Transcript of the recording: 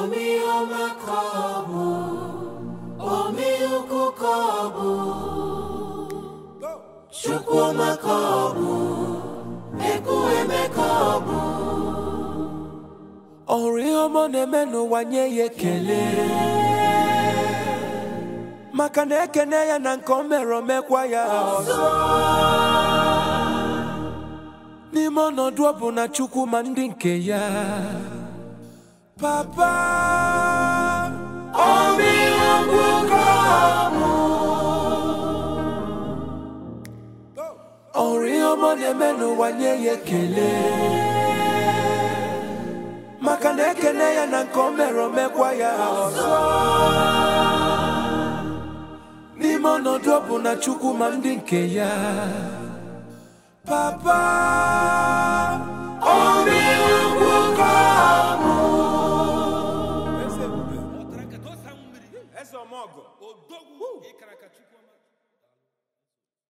Omiọma ka ọ bụ, omiukwu ka ọ bụ, Chukwuma ka ọ bụ, Ekwueme ka ọ bụ. Ọ hụrụ ihe ọma ọ na-eme n'ụwa nye ya ekele maka na ekene ya na nke o mere o mekwa ya ọzọ n'ime ọnọdụ ọ bụ na Chukwu ma ndị nke ya papa Omiukwu ka ọ bụ, ọ hụrụ ihe ọma ọ na-eme n'ụwa nye ya ekele maka na ekene ya na nke o mere o mekwa ya ọzọ n'ime ọnọdụ ọ bụ na Chukwu ma ndị nke ya papa omiukwu ka ọ bụ. eze ọmọgọ odogwu ịkara ka